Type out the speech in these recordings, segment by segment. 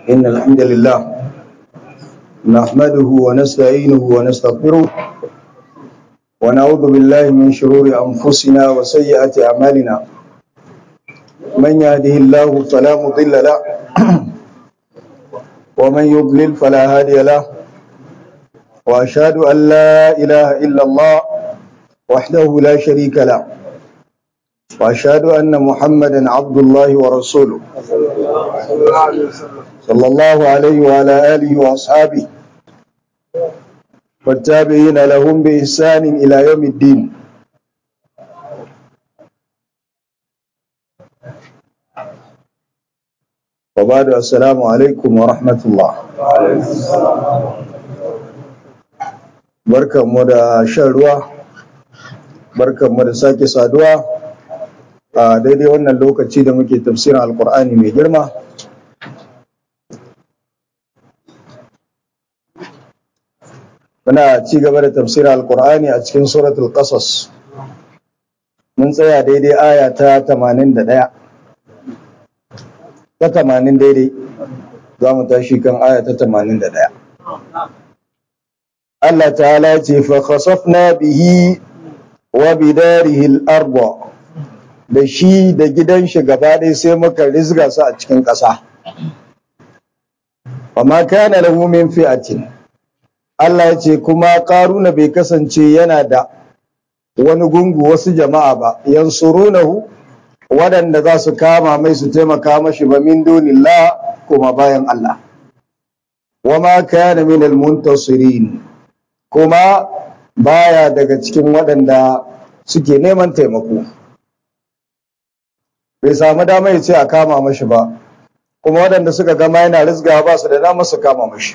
إن الحمد لله نحمده ونستعينه ونستغفره ونعوذ بالله من شرور أنفسنا وسيئات أعمالنا من يهده الله فلا مضل له ومن يضلل فلا هادي له وأشهد أن لا إله إلا الله وحده لا شريك له وأشهد أن محمدا عبد الله ورسوله صلى الله عليه وعلى آله وأصحابه والتابعين لهم بإحسان إلى يوم الدين وبعد السلام عليكم ورحمة الله barkanmu da shan ruwa barkanmu da sake saduwa a daidai wannan lokaci da muke tafsirin alkur'ani mai girma muna ci gaba da tafsirin alkur'ani a cikin suratul qasas mun tsaya daidai aya ta 81 ta 80 daidai za mu tashi kan aya ta 81 Allah ta'ala ce fa khasafna bihi wa bidarihi al-ardh da shi da gidan shi gaba ɗaya sai muka rizga su a cikin ƙasa wa ma kana lahu min fi'atin Allah ya ce kuma ƙaruna bai kasance yana da wani gungu wasu jama'a ba yansurunahu waɗanda za su kama mai su taimaka mashi ba min dunillah kuma bayan Allah wa ma kana min almuntasirin kuma baya daga cikin waɗanda suke neman taimako bai samu dama ya ce a kama mashi ba kuma waɗanda suka gama yana rizga ba su da dama su kama mashi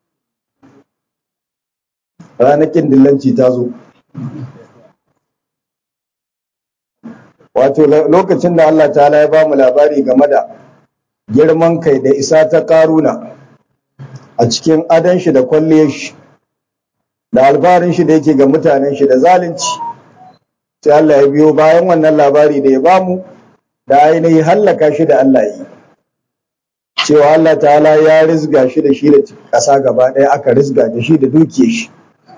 ranakin dillanci ta zo wato lokacin da Allah ta'ala ya ba mu labari game da girman kai da isa ta karuna a cikin adon shi da kwalliyar shi da alfarin shi da yake ga mutanen shi da zalunci sai Allah ya biyo bayan wannan labari da ya bamu da ainihin hallaka shi da Allah yi cewa Allah ta'ala ya rizga shi da shi da ƙasa gaba ɗaya aka rizga da shi da duke shi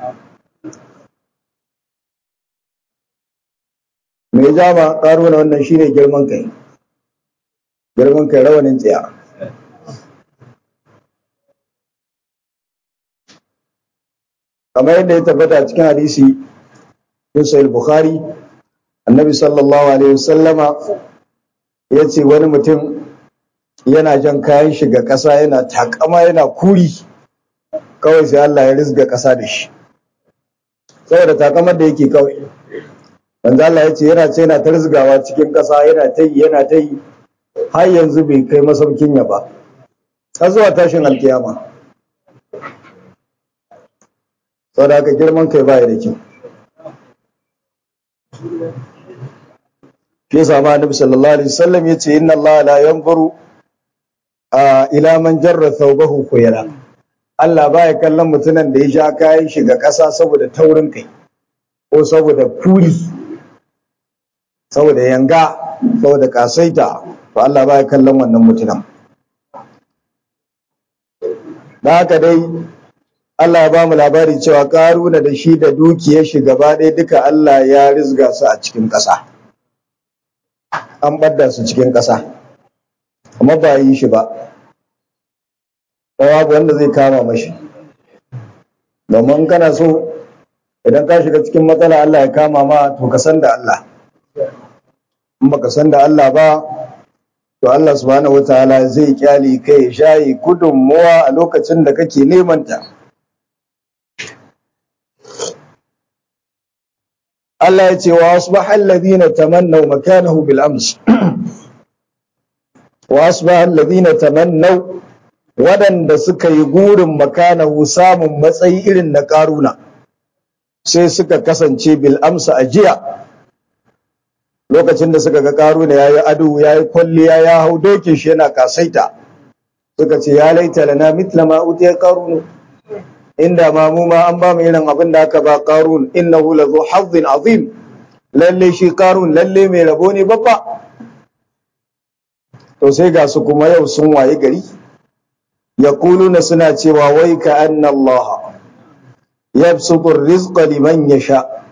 mai jama ƙaro na wannan shine girman kai girman kai rawanin tsaya kamar yadda ya tabbata cikin hadisi bin sahih bukhari annabi sallallahu alaihi wasallama ya ce wani mutum yana jan kayan shiga ƙasa yana takama yana kuri kawai sai Allah ya rizga ƙasa da shi saboda takamar da yake kawai manzo Allah ya ce yana ce yana ta rizgawa cikin ƙasa yana ta yi yana ta yi har yanzu bai kai masaukin ya ba har zuwa tashin alkiyama saboda haka girman kai baya da kyau shi yasa ma annabi sallallahu alaihi wasallam yace inna Allah la yanzuru ila man jarra thawbahu khuyala Allah baya kallon mutumin da ya sha kayan shi ga ƙasa saboda taurin kai ko saboda kuri saboda yanga saboda kasaita to Allah baya kallon wannan mutumin da haka dai Allah ya ba mu labari cewa karuna da shi da dukiyar shi gaba ɗaya duka Allah ya rizga su a cikin ƙasa an ɓadda su cikin ƙasa amma ba yi shi ba babu wanda zai kama mashi domin kana so idan ka shiga cikin matsala Allah ya kama ma to ka san da Allah in baka san da Allah ba to Allah subhanahu wataala zai kyale kai shayi gudunmuwa a lokacin da kake neman ta Allah ya ce wa asbaha alladhina tamannaw makanahu bil ams wa asbaha alladhina tamannaw wadanda suka yi gurin makanahu samun matsayi irin na karuna sai suka kasance bil amsa a jiya lokacin da suka ga karuna yayi ado yayi kwalliya ya hau dokin shi yana kasaita suka ce ya laita lana mithla ma utiya qarun inda ma mu ma an ba mu irin abin da aka ba qarun innahu la zu hazzin azim lalle shi qarun lalle mai rabo ne babba to sai ga su kuma yau sun waye gari yaquluna suna cewa wai ka anna Allah yabsutu ar-rizqa liman yasha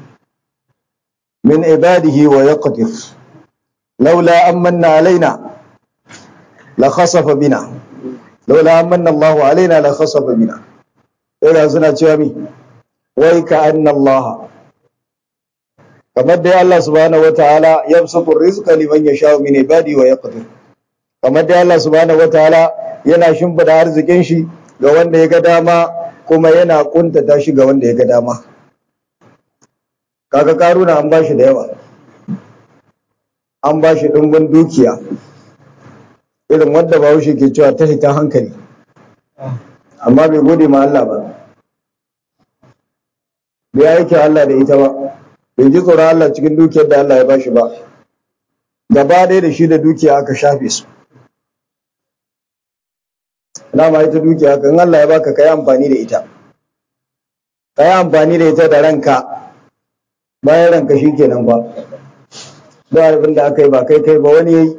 min ibadihi wa yaqdir laula amanna alaina la khasafa bina laula amanna Allah alaina la khasafa bina ira suna cewa mi wai ka anna Allah kamar dai Allah subhanahu wataala yabsutu ar-rizqa liman yasha min ibadihi wa yaqdir kamar dai Allah subhanahu wataala yana shimfida arzikin shi ga wanda ya ga dama kuma yana kuntata shi ga wanda ya ga dama kaga karuna an bashi da yawa an bashi dimbin dukiya irin wanda bahaushe ke cewa ta hita hankali amma bai gode ma Allah ba bai aiki Allah da ita ba bai ji tsoron Allah cikin dukiyar da Allah ya bashi ba gaba ɗaya da shi da dukiya aka shafe su dama ita dukiya kan Allah ya baka kai amfani da ita kai amfani da ita da ranka bayan ranka shikenan ba ba abin da aka yi ba kai kai ba wani yayi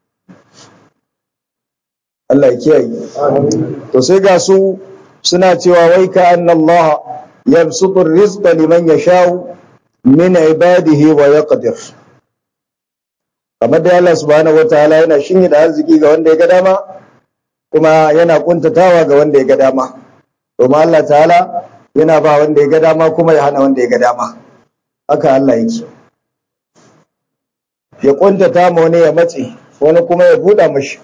Allah ya kiyaye to sai ga su suna cewa wai ka anna Allah yabsutu rizqa liman yasha'u min ibadihi wa yaqdir kamar da Allah subhanahu wataala yana shinye da arziki ga wanda ya ga dama kuma yana kuntatawa ga wanda ya ga dama domin Allah ta'ala yana ba wanda ya ga dama kuma ya hana wanda ya ga dama haka Allah yake ya kuntata ma wani ya matse wani kuma ya buɗa mashi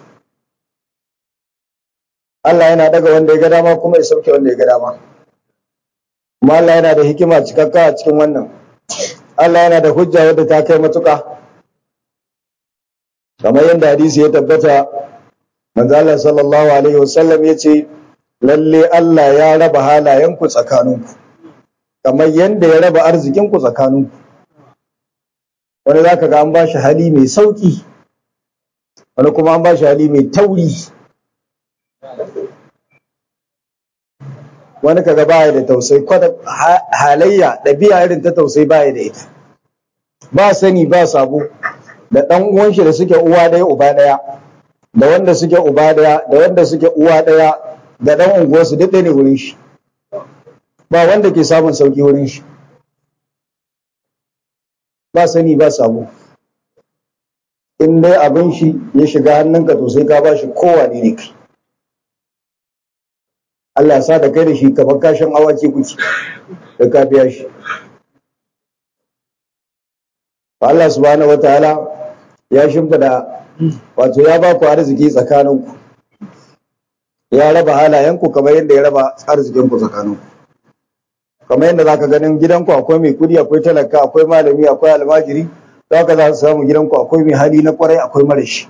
Allah yana daga wanda ya ga dama kuma ya sauke wanda ya ga dama kuma Allah yana da hikima cikakka a cikin wannan Allah yana da hujja wadda ta kai matuƙa kamar yadda hadisi ya tabbata manzo Allah sallallahu alaihi wasallam yace lalle Allah ya raba halayenku tsakaninku kamar yadda ya raba arzikinku tsakaninku wani zaka ga an bashi hali mai sauki wani kuma an bashi hali mai tauri wani kaga baya da tausayi kwada halayya ɗabi'a irin ta tausayi baya da ita ba sani ba sabo da ɗan uwan shi da suke uwa ɗaya uba ɗaya da wanda suke uba ɗaya da wanda suke uwa ɗaya da ɗan unguwarsu duk ɗaya ne wurin shi ba wanda ke samun sauki wurin shi ba sani ba sabo in dai abin shi ya shiga hannunka to sai ka ba shi kowane ne kai Allah sa da kai da shi kamar kashin awaki kuke da ka biya shi Allah subhanahu wataala ya shimfida wato ya ba ku arziki tsakaninku ya raba halayenku kamar yadda ya raba arzikinku tsakaninku kamar yadda zaka ganin gidanku akwai mai kudi akwai talaka akwai malami akwai almajiri zaka za su samu gidanku akwai mai hali na kwarai akwai marashi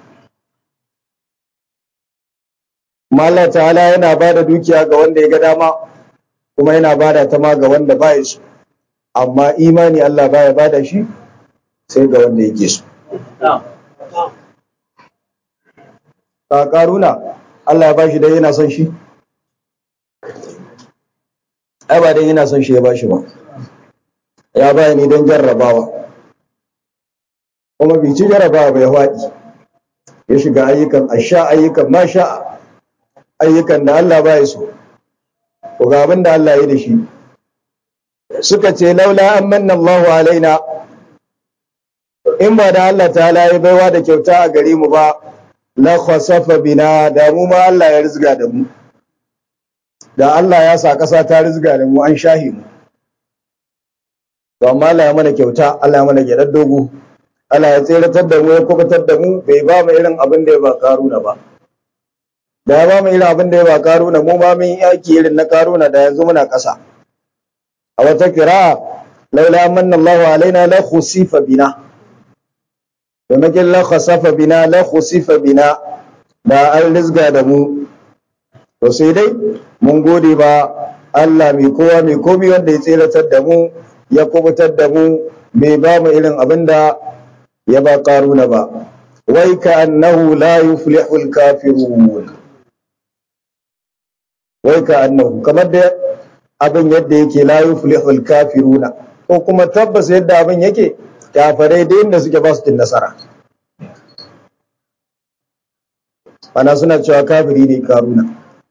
Allah ta'ala yana ba da dukiya ga wanda ya ga dama kuma yana ba da ta ma ga wanda ba ya so amma imani Allah baya ba da shi sai ga wanda yake so ka karuna Allah ya ba shi dai yana son shi ai ba dai yana son shi ya ba shi ba ya ba ni don jarrabawa kuma bai ci jarrabawa bai faɗi ya shiga ayyukan asha ayyukan masha ayyukan da Allah ba ya so ko ga abin da Allah ya da shi suka ce laula an manna Allahu alaina in ba da Allah ta'ala ya baiwa da kyauta a gare mu ba la khasafa bina da mu ma Allah ya rizga da mu da Allah ya sa ƙasa ta rizga da mu an shahi mu to amma Allah ya mana kyauta Allah ya mana gyaɗar dogo Allah ya tseratar da mu ya kubutar da mu bai ba mu irin abin da ya ba karuna ba da ya ba mu irin abin da ya ba karuna mu ma mun yaki irin na karuna da yanzu muna ƙasa a wata kira laula manna Allahu alaina la khusifa bina domin la khasafa bina la khusifa bina da an rizga da mu to sai dai mun gode ba Allah mai kowa mai komi wanda ya tseratar da mu ya kubutar da mu bai ba mu irin abin da ya ba karuna ba wai ka annahu la yuflihul kafirun wai ka annahu kamar da abin yadda yake la yuflihul kafiruna ko kuma tabbas yadda abin yake kafirai da inda suke ba su cin nasara ana suna cewa kafiri ne karuna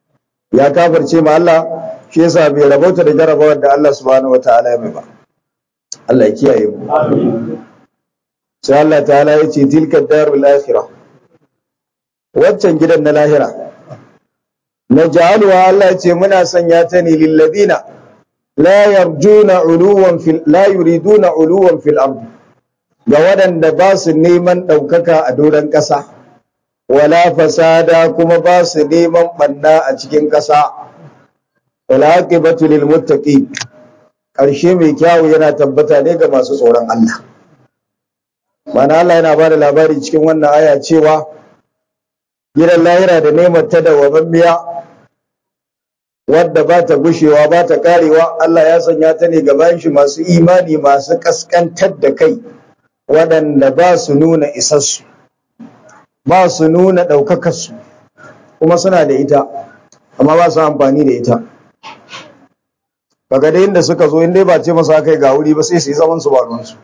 ya kafirce ma Allah shi yasa bai rabauta da jarabawar da Allah subhanahu wataala ya mai ba Allah ya kiyaye mu sai Allah ta'ala ya ce tilka darul akhirah waccan gidan na lahira naj'aluha Allah ya ce muna sanya ta ne lil ladina la yarjuna uluwan fil la yuriduna uluwan fil ard ga waɗanda ba su neman ɗaukaka a doron ƙasa wala fasada kuma ba su neman ɓanna a cikin ƙasa wala aqibatu lil muttaqin ƙarshe mai kyawu yana tabbata ne ga masu tsoron Allah mana Allah yana ba da labari cikin wannan aya cewa gidan lahira da neman ta da wabammiya wadda ba ta gushewa ba ta karewa Allah ya sanya ta ne gaban shi masu imani masu kaskantar da kai waɗanda ba su nuna isassu ba su nuna ɗaukakarsu kuma suna da ita amma ba su amfani da ita kaga da inda suka zo inda ba ce masa kai ga wuri ba sai su yi zaman su ba ruwansu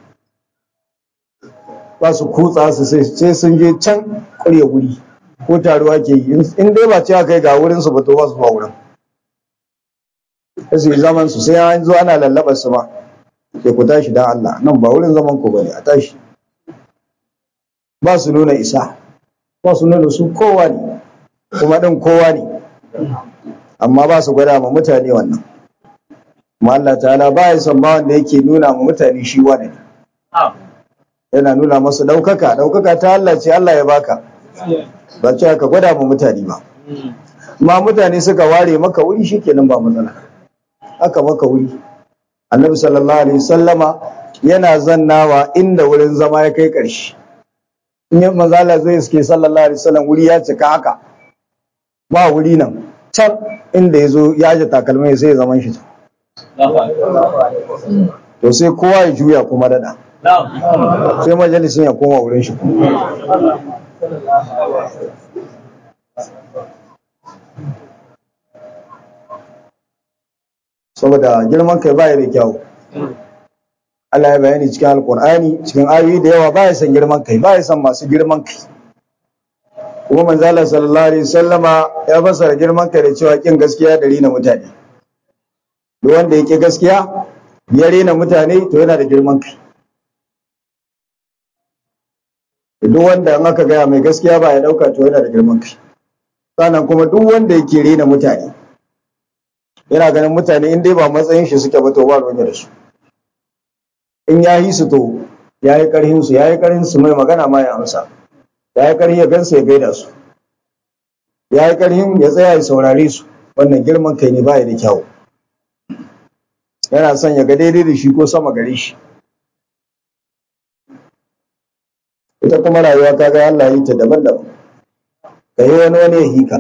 ba su kutsa su sai sun je can ƙarya wuri ko taruwa ke yi in dai ba ce kai ga wurin su ba to ba su ba wurin su yi zaman su sai an zo ana lallaɓar su ma sai ku tashi dan Allah nan ba wurin zaman ku bane a tashi ba su nuna isa ba su nuna su kowa ne kuma ɗin kowa ne amma ba su gwada ma mutane wannan kuma Allah ta'ala ba ya son ba wanda yake nuna ma mutane shi wani ne yana nuna masu ɗaukaka ɗaukaka ta Allah ce Allah ya baka ba ce ka gwada ma mutane ba ma mutane suka ware maka wuri shikenan ba matsala aka maka wuri annabi sallallahu alaihi wasallama yana zannawa inda wurin zama ya kai ƙarshe in yi manzala zai suke sallallahu alaihi wasallam wuri ya cika haka ba wuri nan can inda ya zo ya ji takalmai sai ya zaman shi to sai kowa ya juya kuma dada sai majalisin ya koma wurin shi saboda girman kai baya da kyau Allah ya bayani cikin alkur'ani cikin ayoyi da yawa baya son girman kai baya son masu girman kai kuma manzala sallallahu alaihi wasallama ya fassara girman kai da cewa kin gaskiya da rina mutane duk wanda yake gaskiya ya rena mutane to yana da girman kai duk wanda in aka gaya mai gaskiya ba ya dauka to yana da girman kai sannan kuma duk wanda yake rena mutane yana ganin mutane in dai ba matsayin shi suke ba to ba ruwan da su in ya yi su to ya yi karhin su ya yi karhin su mai magana ma ya amsa ya yi karhin ya gansu ya gaida su ya yi karhin ya tsaya ya saurare su wannan girman kai ne baya da kyau yana son ya ga daidai da shi ko sama gare shi ita kuma rayuwa ta ga Allah yi ta daban-daban ka yi wani wani ya hika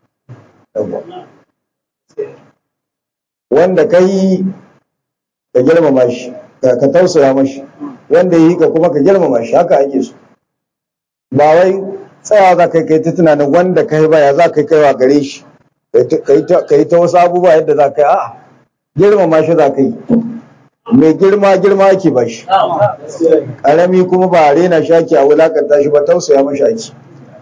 wanda ka yi ka girmama shi ka tausaya mashi wanda ya yi ka kuma ka girmama shi haka ake so ba wai tsaya za ka kai ta tunanin wanda ka yi baya za ka kaiwa gare shi ka yi ta wasu abubuwa yadda za ka yi a'a girmama shi za ka yi mai girma girma ake ba shi ƙarami kuma ba a rena shi ake a wulakanta shi ba tausaya mashi ake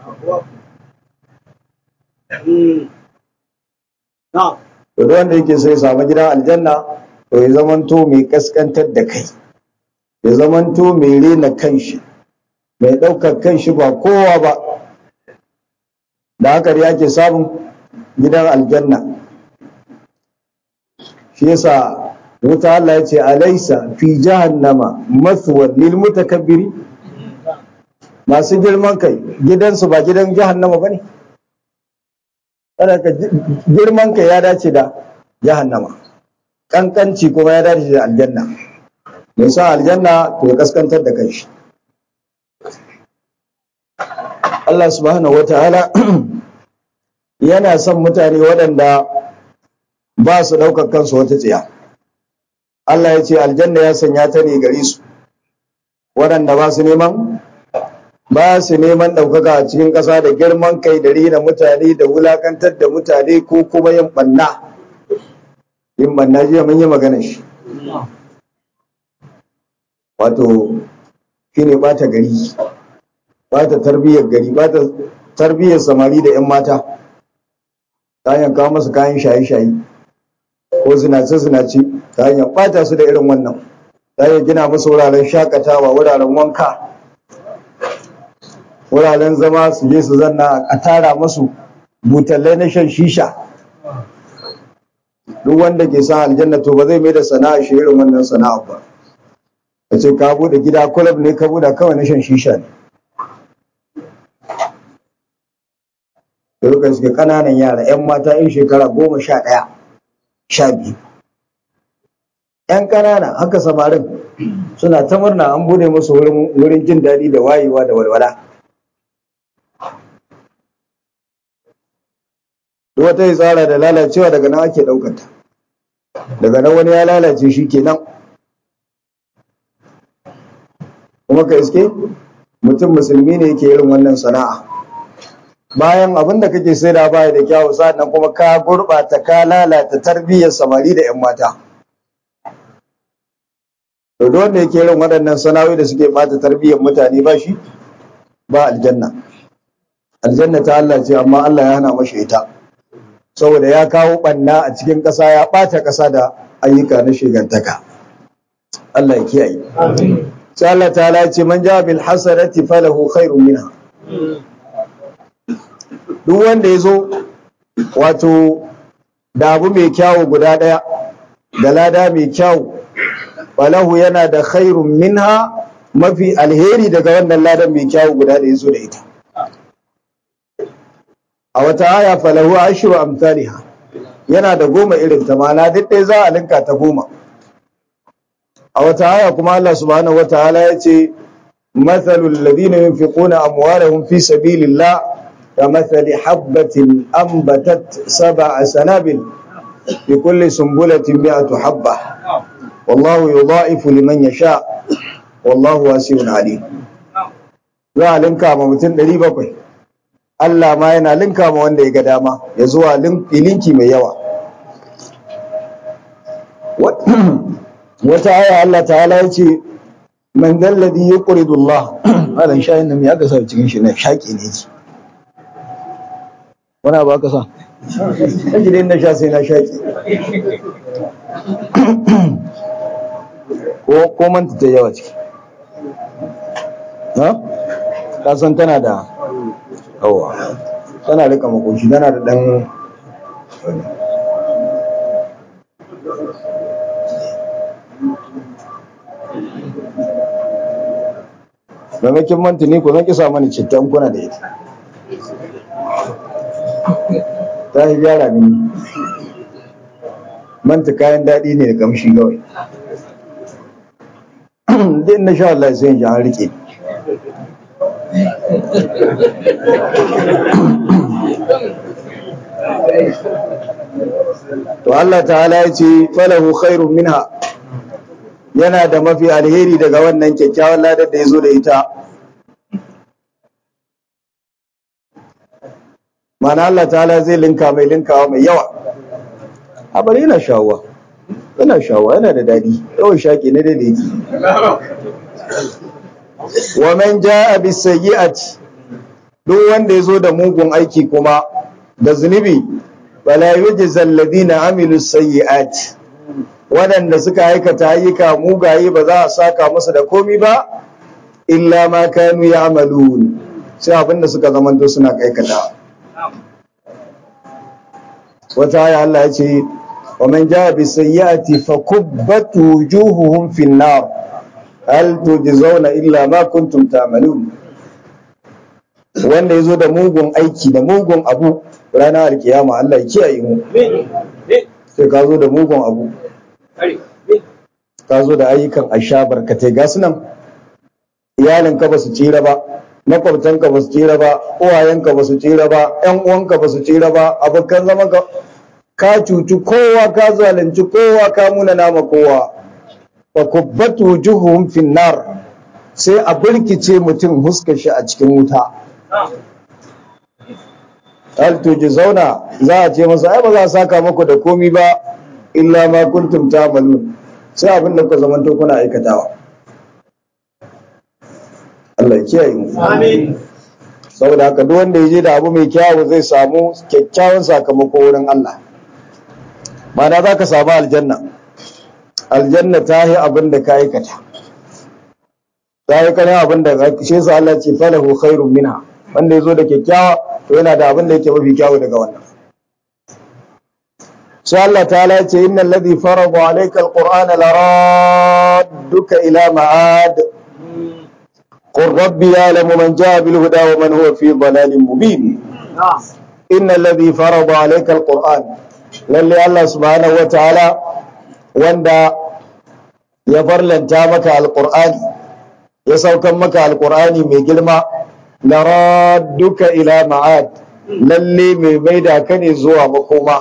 to wanda yake so ya samu gidan aljanna to ya zamanto mai kaskantar da kai ya zamanto mai rena kanshi mai ɗaukar kanshi ba kowa ba da haka da yake samun gidan aljanna shi yasa wuta Allah ya ce alaisa fi jahannama mathwan lil mutakabbiri masu girman kai gidansu ba gidan jahannama bane ka girman kai ya dace da jahannama kankanci kuma ya dace da aljanna mai sa aljanna to ya kaskantar da kanshi Allah subhanahu wataala yana son mutane waɗanda ba su ɗaukar kansu wata tsiya Allah ya ce aljanna ya sanya ta ne gare su waɗanda ba su neman ba su neman ɗaukaka a cikin ƙasa da girman kai da rina mutane da wulakantar da mutane ko kuma yin ɓanna yin ɓanna jiya mun yi magana shi wato shi ne ɓata gari ɓata tarbiyyar gari ɓata tarbiyyar samari da 'yan mata ta hanyar kawo masu kayan shaye-shaye ko zinace-zinace ta hanyar ɓata su da irin wannan ta hanyar gina musu wuraren shakatawa wuraren wanka wuraren zama su je su zanna a tara masu butallai na shan shisha duk wanda ke san aljanna to ba zai mai da sana'a shi irin wannan sana'a ba ka ce ka bude gida kulab ne ka bude kawai na shan shisha ne da suke kananan yara yan mata yan shekara goma sha ɗaya sha biyu yan kanana haka samarin suna ta murna an bude musu wurin jin daɗi da wayewa da walwala duk wata ya tsara da lalacewa daga nan ake ɗaukata daga nan wani ya lalace shi kenan kuma ka iske mutum musulmi ne yake irin wannan sana'a bayan abin da kake sai da baya da kyawu sannan kuma ka gurɓata ka lalata tarbiyyar samari da 'yan mata to duk wanda yake irin waɗannan sana'o'i da suke bata tarbiyyar mutane ba shi ba aljanna aljanna ta Allah ce amma Allah ya hana mashi ita saboda ya kawo ɓanna a cikin ƙasa ya ɓata ƙasa da ayyuka na shigantaka Allah ya kiyaye sai Allah ta ce man ja bil hasanati falahu khairun minha duk wanda ya zo wato da abu mai kyawu guda ɗaya da lada mai kyawu falahu yana da khairun minha mafi alheri daga wannan ladan mai kyawu guda da ya zo da ita a wata aya falahu ashru amsalha yana da goma irin ta mana duk ɗaya za a linka ta goma a wata aya kuma Allah subhanahu wataala ya ce mathalul ladina yunfiquna amwalahum fi sabilillah kamathali habbatin anbatat sab'a sanabil fi kulli sumbulatin mi'atu habba wallahu yudha'ifu liman yasha wallahu wasi'un alim za a linka ma mutum 700 Allah ma yana linka ma wanda ya ga dama ya zuwa linki mai yawa wata aya Allah ta'ala ya ce man dalladhi yuqridu Allah malan shayin nan ya kasa cikin shi ne shaki ne ki wani ba ka sa kaji dai na sha sai na shaki ko ko manta ta yawa ciki ha ka san tana da yawa tana rika makoshi tana da dan maimakin mantuni ku zan kisa mani cittan kuna da ita ta yi gyara mini manta kayan daɗi ne da kamshi kawai din na sha Allah sai ji an rike to Allah ta'ala ya ce falahu khairun minha yana da mafi alheri daga wannan kyakkyawan ladar da ya zo da ita mana Allah ta'ala zai linka mai linkawa mai yawa abar yana shawuwa yana shawuwa yana da daɗi yawan shaƙi na da yake wa man ja'a bis sayyi'ati duk wanda ya zo da mugun aiki kuma da zunubi wala yujzal ladina amilu sayyi'ati waɗanda suka aikata ayyuka mugaye ba za a saka musu da komi ba illa ma kanu ya'malun sai abinda suka zamanto suna aikata wata aya Allah ya ce wa man jaa bis sayyi'ati fakubbat wujuhuhum fin nar hal tujzauna illa ma kuntum ta'malun wanda yazo da mugun aiki da mugun abu ranar alkiyama Allah ya kiyaye mu sai ka zo da mugun abu ka zo da ayyukan asha barkatai ga sunan iyalinka ba su tsira ba makwabtanka ba su tsira ba uwayenka ba su tsira ba ƴan uwanka ba su tsira ba abokan zaman ka ka cuci kowa ka zalunci kowa ka muna nama kowa fa kubbatu wujuhum fin nar sai a birkice mutum huskar shi a cikin wuta hal zauna za a ce masa ai ba za a saka muku da komi ba illa ma kuntum ta'malun sai abin da ku zamanto kuna aikatawa Allah ya kiyaye mu amin saboda haka duk wanda ya je da abu mai kyawu zai samu kyakkyawan sakamako wurin Allah ma'ana za ka samu aljanna aljanna ta yi abin da ka aikata ta yi kanin abin da shi yasa Allah ce falahu khairun minha wanda ya zo da kyakkyawa to yana da abin da yake mafi kyawu daga wannan sai Allah ta'ala ce innal ladhi farada alayka alqur'ana laradduka ila ma'ad قل ربي يعلم من جاء بالهدى ومن هو في ضلال مبين إن الذي فرض عليك القرآن للي الله سبحانه وتعالى وندا يفرلن تامك القرآن يسوكم مك القرآن من كلمة لرادك إلى معاد للي من ميدا كان زوا مقوما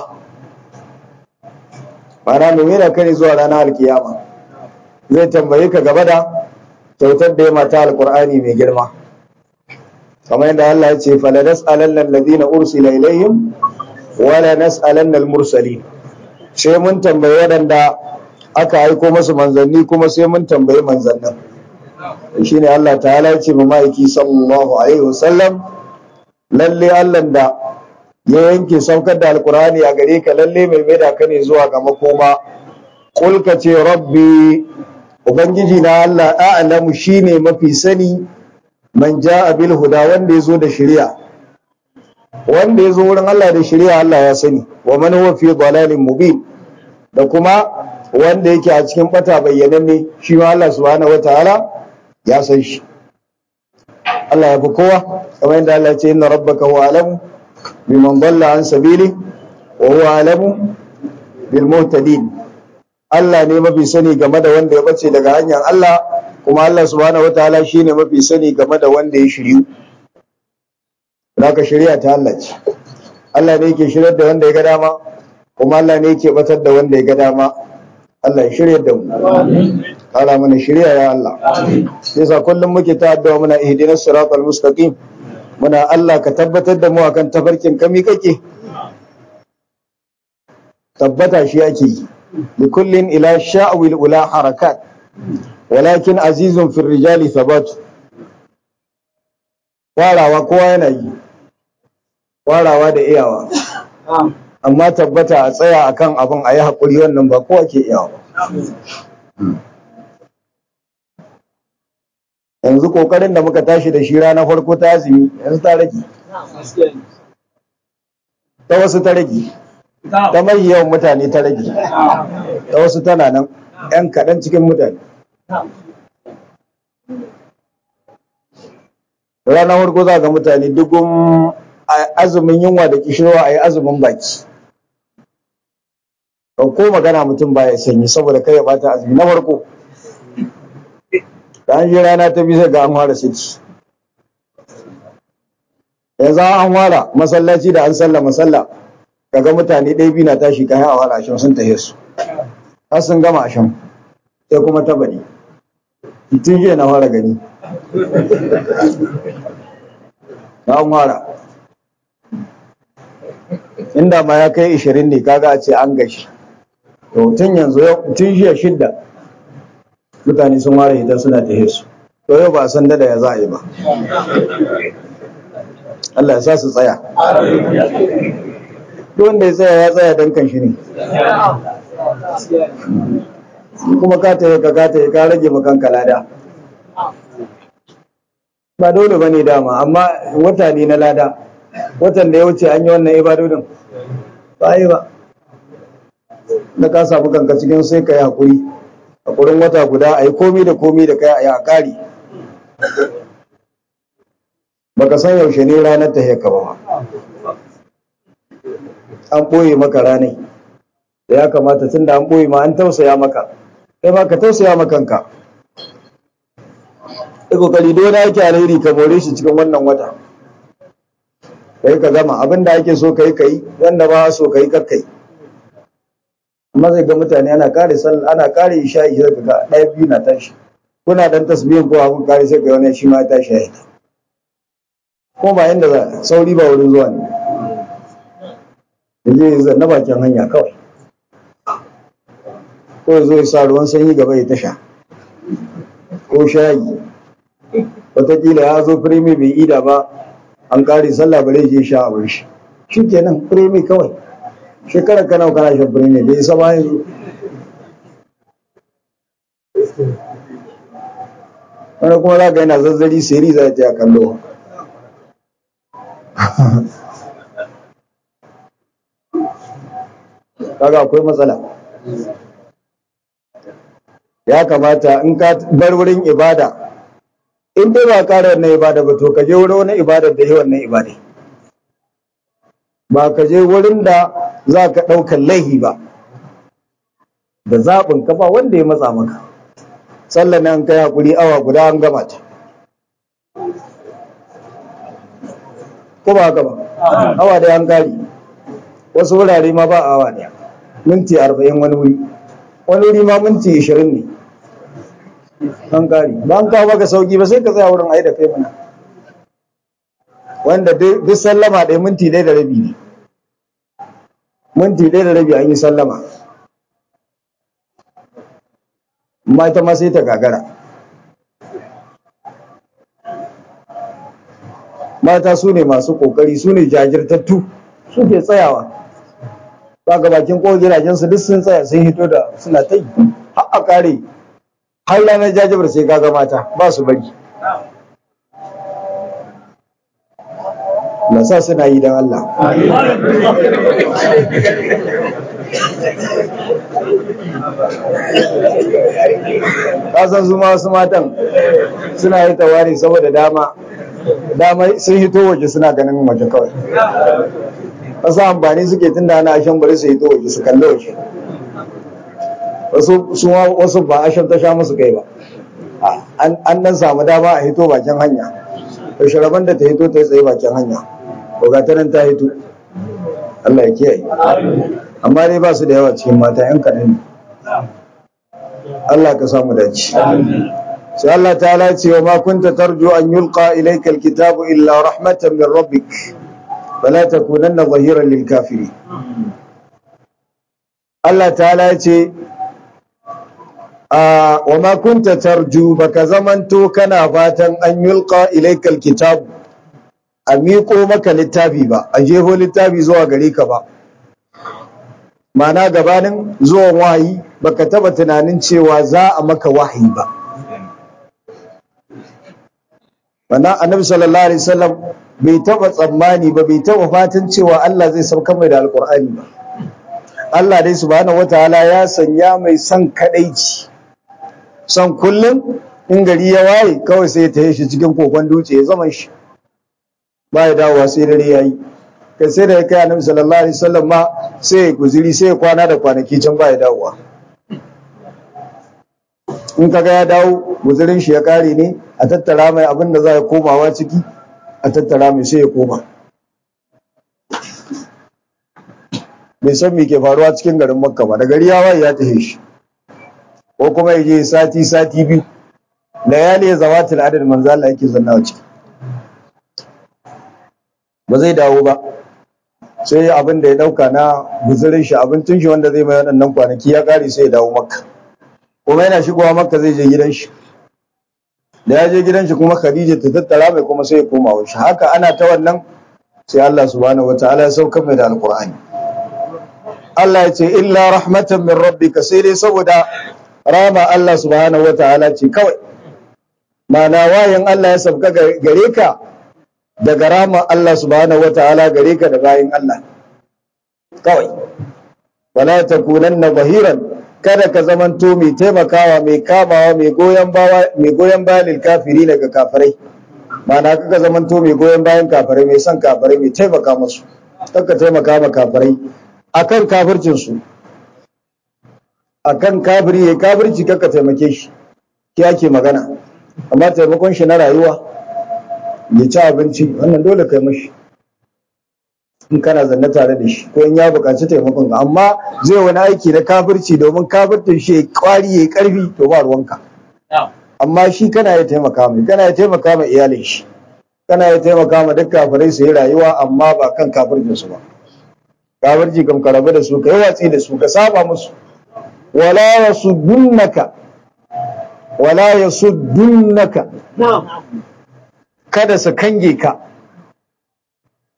معنى من ميدا كان زوا لنا القيامة zai tambaye ka gaba da kyautar da ya mata alkur'ani mai girma kamar yadda Allah ya ce fala nas'alanna alladhina ursila ilayhim wala nas'alanna almursalin sai mun tambayi waɗanda aka aiko masu manzanni kuma sai mun tambayi manzannin shine Allah ta'ala ya ce ma ma'aiki sallallahu alaihi wasallam lalle Allah da ya yanke saukar da alkur'ani a gare ka lalle mai maida ka ne zuwa ga makoma kul ka ce rabbi Ubangiji na Allah a'lamu shine mafi sani man ja'a bil huda wanda yazo da shari'a wanda yazo wurin Allah da shari'a Allah ya sani wa man huwa fi dalalin mubin da kuma wanda yake a cikin bata bayyananne shi ma Allah subhanahu wataala ya san shi Allah ya fi kowa kamar yadda Allah ya ce inna rabbaka huwa alamu biman dalla an sabili wa huwa alamu bil muhtadin Allah ne mafi sani game da wanda ya bace daga hanyar Allah kuma Allah subhanahu wataala shine mafi sani game da wanda ya shiryu zaka shari'a ta Allah ce Allah ne yake shiryar da wanda ya ga dama kuma Allah ne yake batar da wanda ya ga dama Allah ya shiryar da mu kala mana shirya ya Allah yasa kullum muke ta addu'a muna ihdinas siratal mustaqim muna Allah ka tabbatar da mu akan tafarkin kami kake tabbata shi ake yi لكل إلى شاء الأولى حركات ولكن عزيز في الرجال ثبات warawa kowa yana yi warawa da iyawa amma tabbata a tsaya akan abin a yi haƙuri wannan ba kowa ke iyawa yanzu ƙoƙarin da muka tashi da shi rana farko ta azumi yanzu ta rage ta wasu ta rage ta mai yawan mutane ta rage ta wasu tana nan 'yan kaɗan cikin mutane ranar farko za ga mutane dugun azumin yunwa da kishirwa a yi azumin baki ko magana mutum baya sanyi saboda kai ya bata azumi na farko da an yi rana ta bisa ga an fara saki yanzu an fara masallaci da an salla masalla kaga mutane ɗaya biyu na tashi kayan a fara ashen sun tahe su har sun gama ashen sai kuma ta bari tun jiya na fara gani na an fara inda ma ya kai ishirin ne kaga a ce an gashi to tun yanzu tun jiya shidda mutane sun ware idan suna tahe su to yau ba san dada ya za a yi ba Allah ya sa su tsaya duk wanda ya tsaya ya tsaya dan kan shi ne kuma ka taye ka ka taye ka rage makan lada ba dole ba ne dama amma wata ne na lada watan da ya wuce an yi wannan ibadodin ba yi ba da ka samu kanka cikin sai ka yi haƙuri haƙurin wata guda a yi komi da komi da kai a yi a ƙari baka san yaushe ne ranar ta heka ba an ɓoye maka ranai da ya kamata tun da an ɓoye ma an tausaya maka kai ma ka tausaya makanka da kokari dole yake alheri ka more shi cikin wannan wata kai ka gama abin da ake so kai kai wanda ba so kai kar kai amma zai ga mutane ana kare sallah ana kare isha'i sai ga ɗaya biyu na tashi kuna dan tasbihin ko abin kare sai ga wani shi ma ya tashi ya yi ko ba inda za sauri ba wurin zuwa ne yaje zai na bakin hanya kawai ko ya zo ya sa ruwan sanyi gaba ya tasha ko shayi wataƙila ya zo firimi bai ida ba an kare sallah bare je sha abin shi shikenan firemi kawai shekarar ka nawa kana shan firemi bai isa ba yanzu wani kuma za ka yana zazzari siri za ta kallo kaga akwai matsala ya kamata in ka bar wurin ibada in dai ba ƙara wannan ibada ba to ka je wurin wani ibada da yi wannan ibada ba ka je wurin da za ka ɗaukar laihi ba da zaɓin ka ba wanda ya matsa maka sallan nan kai hakuri awa guda an gama ta ko ba haka ba awa da an gari wasu wurare ma ba awa daya minti arba'in wani wuri wani wuri ma minti ishirin ne an gari ba an kawo maka sauki ba sai ka tsaya wurin ai da kai mana wanda duk sallama ɗaya minti ɗaya da rabi ne minti ɗaya da rabi an yi sallama amma ita ma sai ta gagara mata su ne masu ƙoƙari su ne jajirtattu suke tsayawa ba ga bakin ko gidajensu duk sun tsaya sun hito da suna ta yi har a kare har ranar jajibar sai kaga mata ba su bari na sa suna yi don Allah kasan su wasu matan suna yi tawari saboda dama dama sun hito waje suna ganin waje kawai wasu amfani suke tun da ana ashen bari su hito waje su kalli waje wasu ba ashen ta sha musu kai ba an nan samu dama a hito bakin hanya da shiraban da ta hito ta yi tsaye bakin hanya ga ta nan ta hito Allah ya kiyaye amma dai ba su da yawa cikin mata yan kaɗan ne Allah ka samu dace sai Allah ta ce wa ma kunta tarju an yulqa ilayka alkitabu illa rahmatan min rabbik fala takunanna zahiran lil kafirin Allah ta'ala ce wa ma kunta tarju baka zamanto kana fatan an yulqa ilayka alkitabu a miƙo maka littafi ba a jeho littafi zuwa gare ka ba mana gabanin zuwan wahayi baka taba tunanin cewa za a maka wahayi ba wannan annabi sallallahu alaihi wasallam bai taba tsammani ba bai taba fatan cewa Allah zai sauka mai da alkur'ani ba Allah dai subhanahu wataala ya sanya mai son kadaici son kullum in gari ya waye kawai sai ya taye shi cikin kokon dutse ya zama shi ba ya dawowa sai dare ya yi kai sai da ya kai annabi sallallahu alaihi wasallam ma sai ya guziri sai ya kwana da kwanaki can ba ya dawowa in kaga ya dawo guzirin shi ya kare ne a tattara mai abin da za ya komawa ciki a tattara mai sai ya koma bai san me ke faruwa cikin garin makka ba da gari ya waye ya tafi shi ko kuma ya je sati sati biyu layali ya zawatul adad manzo Allah yake zannawa ciki ba zai dawo ba sai abin da ya dauka na guzurin shi abincin shi wanda zai mai waɗannan kwanaki ya kare sai ya dawo makka kuma yana shigowa makka zai je gidan shi da ya je gidan shi kuma khadija ta tattara mai kuma sai ya koma wa shi haka ana ta wannan sai Allah subhanahu wataala ya sauka mai da alqur'ani Allah ya ce illa rahmatan min rabbika sai dai saboda rama Allah subhanahu wataala ce kawai ma'ana wayan Allah ya sauka gare ka daga rama Allah subhanahu wata'ala gare ka da bayin Allah kawai wala takunanna zahiran kada ka zamanto mai taimakawa mai kamawa mai goyon bawa mai goyon bayan kafiri daga kafirai ma'ana kaka zamanto mai goyon bayan kafirai mai son kafirai mai taimaka musu kaka taimaka ma kafirai akan kafircin su akan kafiri ya kafirci kaka taimake shi ki ake magana amma taimakon shi na rayuwa ya ci abinci wannan dole kai mashi in kana zanne tare da shi ko in ya buƙaci taimakon ka amma zai wani aiki na kafirci domin kafirtin shi ya kwari ya karfi to ba ruwanka amma shi kana ya taimaka mai kana ya taimaka mai iyalin shi kana ya taimaka ma duk kafirai su yi rayuwa amma ba kan kafircin su ba kafirci kam ka rabu da su ka yi watsi da su ka saba musu wala yasuddunaka wala yasuddunaka kada su kange ka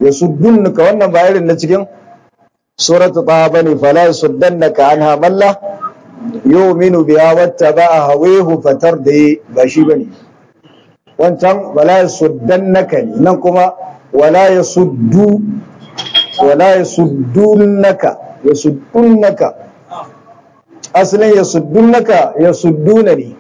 yasuddunka wannan ba irin na cikin suratu taha bane fala yasuddannaka anha malla yu'minu biha wattaba'a hawahu fatardi ba shi bane wancan wala yasuddannaka ne nan kuma wala yasuddu wala yasuddunaka yasuddunaka asalin yasuddunaka yasudduna ne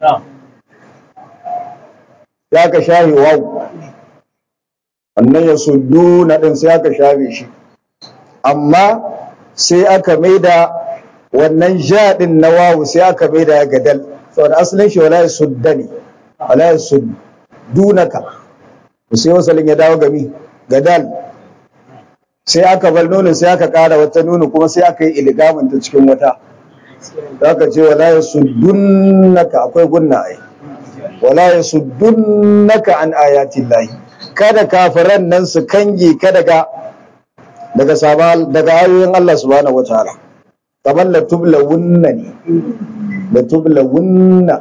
ya ka shafe wawu wannan yasudduna din sai aka shafe shi amma sai aka maida wannan ja din na wawu sai aka maida ya gadal saboda asalin shi wala yasuddani wala yasuddunaka sai wasalin ya dawo gami gadal sai aka bar nono sai aka ƙara wata nono kuma sai aka yi iligamin ta cikin wata za ka ce wala ya suddunaka akwai gunna ai wala ya suddunaka an ayatin lahi kada kafiran nan su kange ka daga daga sabal daga ayoyin Allah subhanahu wataala kamar la tubla wunna ne la tubla wunna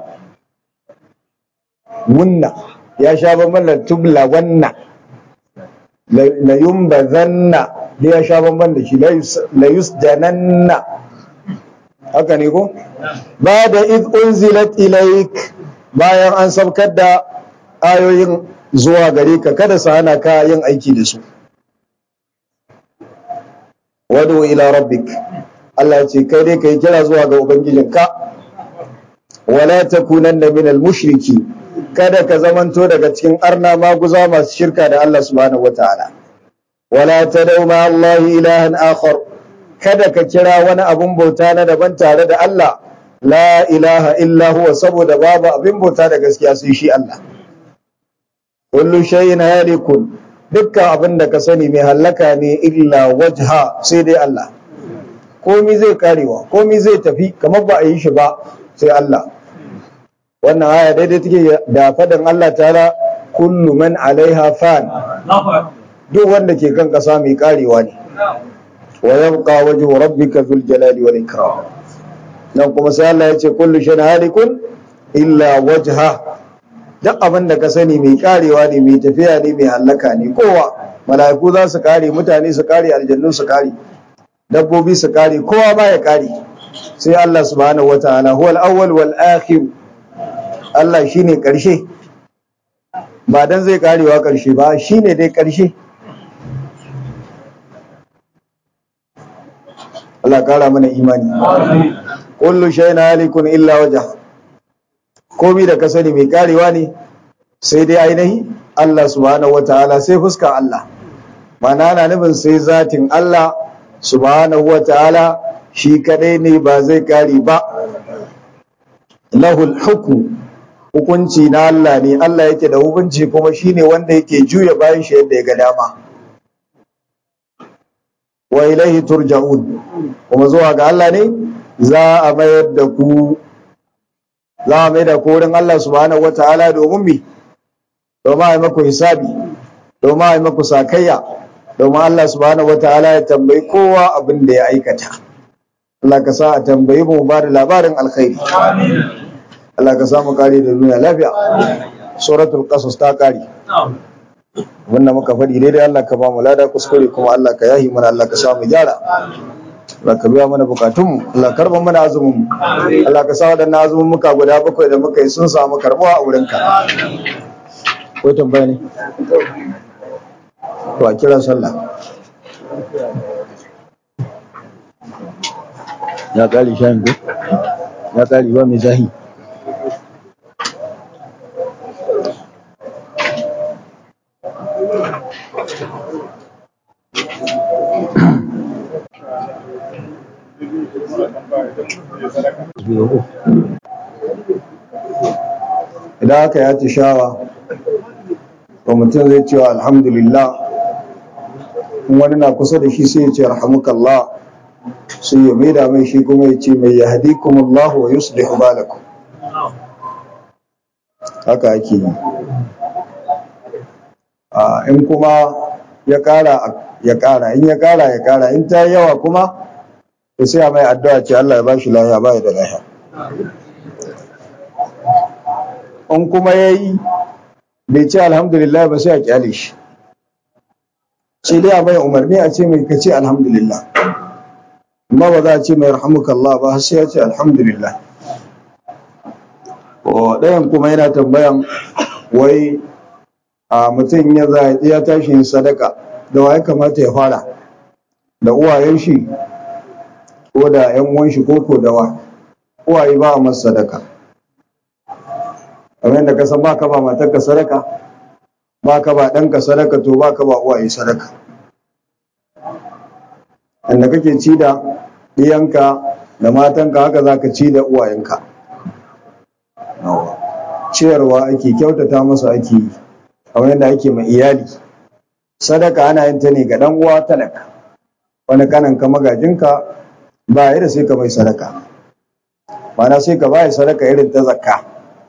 wunna ya sha bamban la tubla wanna la yumbazanna da ya sha bamban da shi la yusjananna haka ne ko ba da id unzilat ilaik bayan an sabkar da ayoyin zuwa gare ka kada su hana ka yin aiki da su wadu ila rabbik Allah ya ce kai dai kai kira zuwa ga ubangijinka wala takunanna minal mushriki kada ka zamanto daga cikin arna maguza masu shirka da Allah subhanahu wataala wala tadau ma Allah ilahan akhar kada ka kira wani abun bauta na daban tare da Allah la ilaha illa huwa saboda babu abin bauta da gaskiya sai shi Allah kullu shay'in halikun dukkan abin da ka sani mai hallaka ne illa wajha sai dai Allah komi zai karewa komi zai tafi kamar ba a yi shi ba sai Allah wannan aya daidai take da faɗin Allah ta'ala kullu man alaiha fan duk wanda ke kan ƙasa mai karewa ne wa yabqa wajhu rabbika dhul jalali wal ikram nan kuma sai Allah ya ce kullu shay'in halikun illa wajha duk abin da ka sani mai karewa ne mai tafiya ne mai hallaka ne kowa mala'iku za su kare mutane su kare aljannu su kare dabbobi su kare kowa ba ya kare sai Allah subhanahu wataala huwal awwal wal akhir Allah shine karshe ba dan zai karewa karshe ba shine dai karshe Allah kara mana imani kullu shay'in halikun illa wajha komai da ka sani mai karewa ne sai dai ainihi Allah subhanahu wataala sai fuskar Allah mana na nufin sai zatin Allah subhanahu wataala shi kadai ne ba zai kare ba lahul hukmu hukunci na Allah ne Allah yake da hukunci kuma shine wanda yake juya bayan shi yadda ya ga dama wa ilaihi turja'un kuma zuwa ga Allah ne za a mayar da ku za a mai da ku wurin Allah subhanahu wataala domin mi domin a yi maku hisabi domin a yi maku sakayya domin Allah subhanahu wataala ya tambayi kowa abin da ya aikata Allah ka sa a tambayi mu ba da labarin alkhairi Allah ka sa mu kare da duniya lafiya suratul qasas ta kare wannan muka faɗi daidai Allah ka ba mu lada kuskure kuma Allah ka yahi mana Allah ka sa mu gyara Allah ka biya mana bukatunmu Allah karban mana azumin mu Allah ka sa waɗannan azumin muka guda bakwai da muka yi sun samu karbuwa a wurinka ko tambaya ne to a kira sallah ya kare shayin ko ya kare ba mai zahi idan aka yi atishawa to mutum zai cewa alhamdulillah in wani na kusa da shi sai ya ce rahamukallah sai ya maida mai shi kuma ya ce mai ya hadikum Allah wa yuslihu balakum haka ake yi in kuma ya kara ya kara in ya kara ya kara in ta yawa kuma to sai a mai addu'a ce Allah ya bashi lafiya ba ya da lafiya in kuma yayi bai ce alhamdulillah ba sai a kyale shi sai dai a mai umarni a ce mai kace alhamdulillah amma ba za a ce mai rahmukallah ba sai ya ce alhamdulillah ɗayan kuma yana tambayan wai a mutum ya ya tashi yin sadaka da wa ya kamata ya fara da uwayen shi ko da yan uwan shi ko ko da wa uwaye ba a masa sadaka kamar yadda ka san ba ka ba matarka sadaka ba ka ba ɗanka sadaka to ba ka ba uwaye sadaka inda kake ci da ɗiyanka da matanka haka za ka ci da uwayenka ciyarwa ake kyautata masu ake yi kamar yadda ake ma iyali sadaka ana yin ta ne ga dan uwa talaka wani kanan ka magajinka ba ya da sai ka mai sadaka mana sai ka bai sadaka irin ta zakka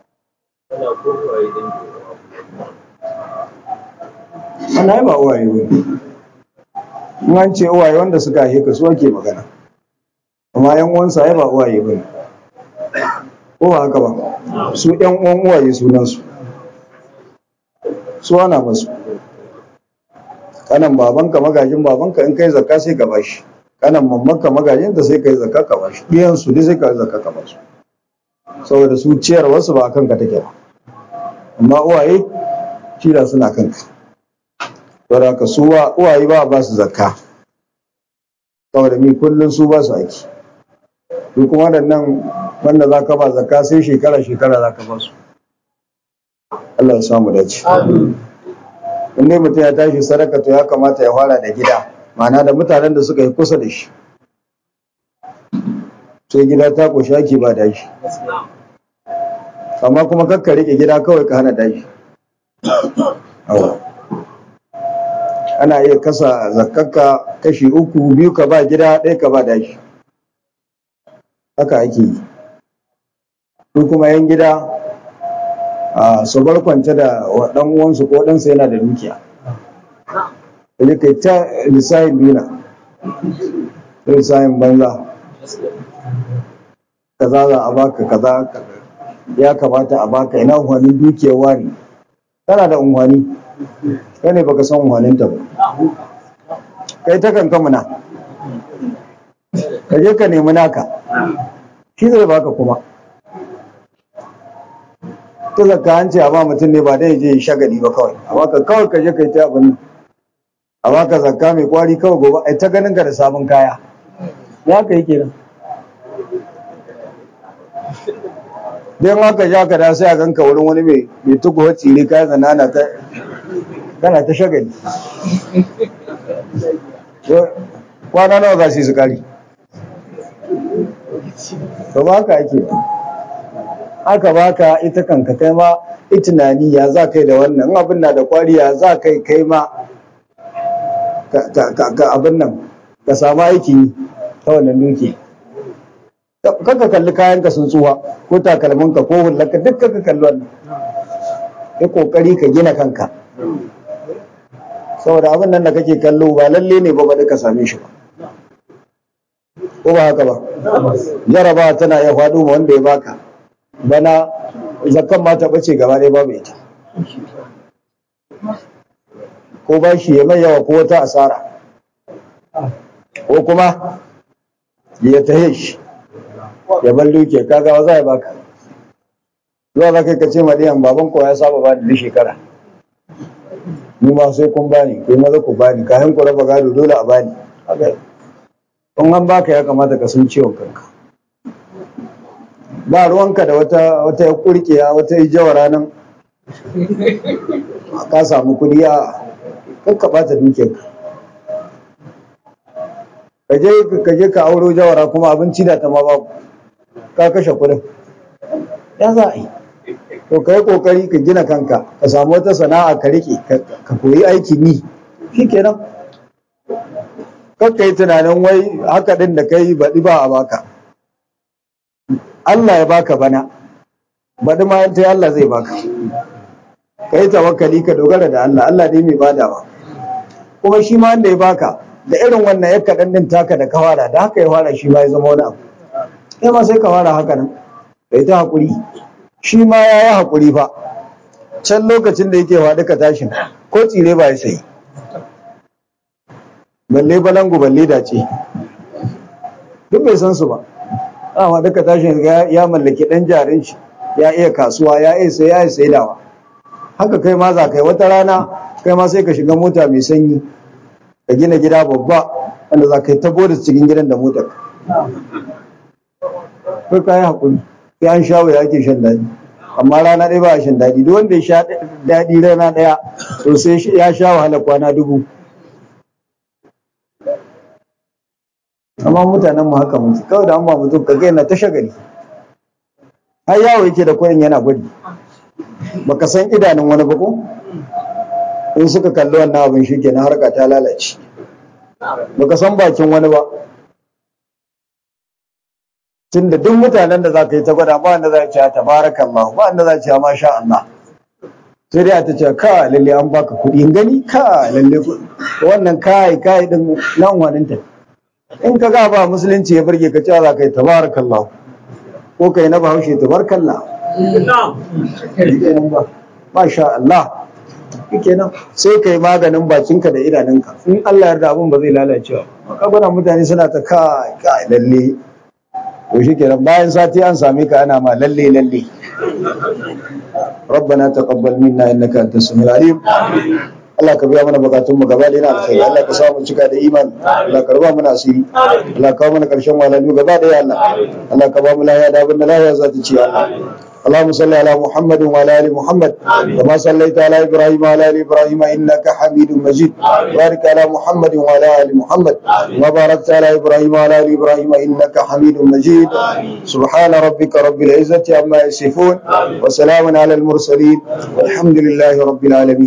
ana yi ba uwaye ba in an ce uwaye wanda suka haife ka su ake magana amma yan uwansa ya ba uwaye ba ko ba haka ba su yan uwan uwaye sunansu su ana masu kanan babanka magajin babanka in kai zakka sai ka bashi kanan mammanka magajin da sai kai zakka ka bashi biyan su dai sai ka zakka ka basu saboda su ciyar wasu ba kanka take ba amma uwaye kila suna kanka saboda ka su uwaye ba ba su zakka saboda mi kullun su ba su aiki su kuma waɗannan wanda za ka ba zakka sai shekara shekara za ka ba su Allah ya samu dace. In dai mutum ya tashi sadaka to ya kamata ya fara da gida, ma'ana da mutanen da suka yi kusa da shi. Sai gida ta ƙoshi ake ba dashi. Amma kuma kakka rike gida kawai ka hana dashi. Ana iya kasa zakakka kashi uku biyu ka ba gida ɗaya ka ba dashi. Haka ake yi. Su kuma yan gida su bar kwance da ɗan uwansu ko ɗansa yana da dukiya kaje kai ta lissahin duna lissahin banza kaza za a baka kaza ya kamata a baka ina unhwanin dukiyar wani tana da unhwani kai ne baka san unhwaninta ba kai ta kanka muna kaje ka nemi naka shi zai baka kuma ta zakka an ce a ba mutum ne ba dai je shagali ba kawai amma ka kawai ka je kai ta abin a baka zakka mai kwari kawai gobe ai ta ganin ka da sabon kaya ya ka yi kenan dan haka ja ka da sai a ganka wurin wani mai mai tukuwa tsire kaya zana na ta kana ta shagali kwana nawa za su yi su kari to ba haka ake ba aka baka ita kanka kai ma itinani ya za kai da wannan abin na da kwari ya za kai kai ma ka abin nan ka samu aiki ta wannan duki kanka kalli kayanka sun tsuwa ko takalminka ko hullarka duk kanka kalli wannan ya kokari ka gina kanka saboda abin nan da kake kallo ba lalle ne ba ba ka same shi ba ko ba haka ba jaraba tana ya faɗo ma wanda ya baka bana zakkan ma ta bace gaba ɗaya babu ita ko ba shi ya mai yawa ko wata asara ko kuma ya tahe shi ya bar duke kaga za ya baka zuwa za kai ka ce maɗiyan baban ko ya saba bani duk shekara ni ma sai kun bani kai maza ku bani kayan ku raba gado dole a bani in an baka ya kamata ka san ciwon kanka ba ruwanka da wata wata ya kurkiya wata jawara nan ka samu kudi a kakka bata dukiyarka kaje kaje ka auro jawara kuma abinci da ta ma babu ka kashe kudin ya za a yi to kai kokari ka gina kanka ka samu wata sana'a ka rike ka koyi aikin yi shikenan kakka yi tunanin wai haka din da kai baɗi ba a baka Allah ya baka bana baɗi ma yanta Allah zai baka ka yi tawakkali ka dogara da Allah Allah dai mai badawa kuma shi ma wanda ya baka da irin wannan ya kaɗan din taka da ka fara da haka ya fara shi ma ya zama wani abu kai ma sai ka fara haka nan kai ta haƙuri shi ma ya yi haƙuri fa can lokacin da yake faɗi ka tashin ko tsire ba ya sayi balle balangu balle dace duk bai san su ba amma duka tashin ya mallaki dan jarin shi ya iya kasuwa ya iya sai ya iya saidawa haka kai ma za kai wata rana kai ma sai ka shiga mota mai sanyi ka gina gida babba wanda za ka yi tabo da cikin gidan da motar kai ka yi haƙuri sai an sha wuya ake shan daɗi amma rana ɗaya ba a shan daɗi duk wanda ya sha daɗi rana ɗaya to sai ya sha wahala kwana dubu amma mutanen mu haka muke kawai da an ba mutum ka ga yana ta shagali har yawo yake da koyin yana gwadi baka san idanun wani ba ko in suka kalli wannan abin shi kenan harka ta lalace baka san bakin wani ba tunda duk mutanen da za ka yi ta gwada ba wanda za a ce tabarakallah ba wanda za a ce masha Allah sai dai a ta ce ka lalle an baka kuɗi gani ka lalle wannan kai kai din nan wani ta in ka ga ba musulunci ya burge ka cewa za ka yi tabarakallah ko kai na bahaushe tabarakallah masha Allah kenan sai kai maganin bakinka da idanunka in Allah yarda abin ba zai lalace ba kaga mutane suna ta ka ka lalle to shikenan bayan sati an same ka ana ma lalle lalle ربنا تقبل منا انك انت السميع العليم Allah ka biya mana bukatun mu gaba da yana alkhairi Allah ka samu cika da iman Allah ka raba mana asiri Allah ka kawo mana karshen walalu gaba da ya Allah Allah ka ba mu lafiya da abin da lafiya za ta ci Allah اللهم صل على محمد وعلى ال محمد كما صليت على ابراهيم وعلى ال ابراهيم انك حميد مجيد بارك على محمد وعلى ال محمد وباركت على ابراهيم وعلى ال ابراهيم انك حميد مجيد سبحان ربك رب العزه عما يصفون وسلام على المرسلين والحمد لله رب العالمين